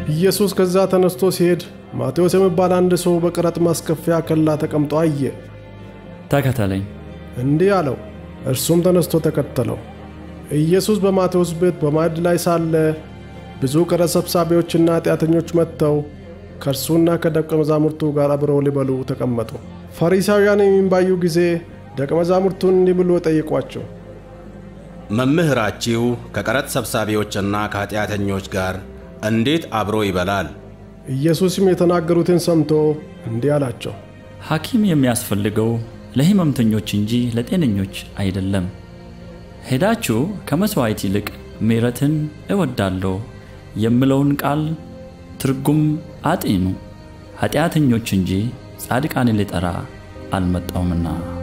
ኢየሱስ ከዛ ተነስቶ ሲሄድ ማቴዎስ የሚባል አንድ ሰው በቀረጥ ማስከፈያ ከላ ተቀምጦ አየ። ተከተለኝ። እንዲህ አለው። እርሱም ተነስቶ ተከተለው። ኢየሱስ በማቴዎስ ቤት በማዕድ ላይ ሳለ ብዙ ቀረጥ ሰብሳቢዎችና ኃጢአተኞች መጥተው ከእርሱና ከደቀ መዛሙርቱ ጋር አብረው ሊበሉ ተቀመጡ። ፈሪሳውያን የሚባዩ ጊዜ ደቀ መዛሙርቱን እንዲህ ብሎ ጠይቋቸው፣ መምህራችሁ ከቀረጥ ሰብሳቢዎችና ከኃጢአተኞች ጋር እንዴት አብሮ ይበላል? ኢየሱስም የተናገሩትን ሰምቶ እንዲህ አላቸው፣ ሐኪም የሚያስፈልገው ለሕመምተኞች እንጂ ለጤነኞች አይደለም። ሄዳችሁ ከመሥዋዕት ይልቅ ምሕረትን እወዳለሁ የምለውን ቃል ትርጉም አጢኑ። ኃጢአተኞች እንጂ ጻድቃንን ሊጠራ አልመጣውምና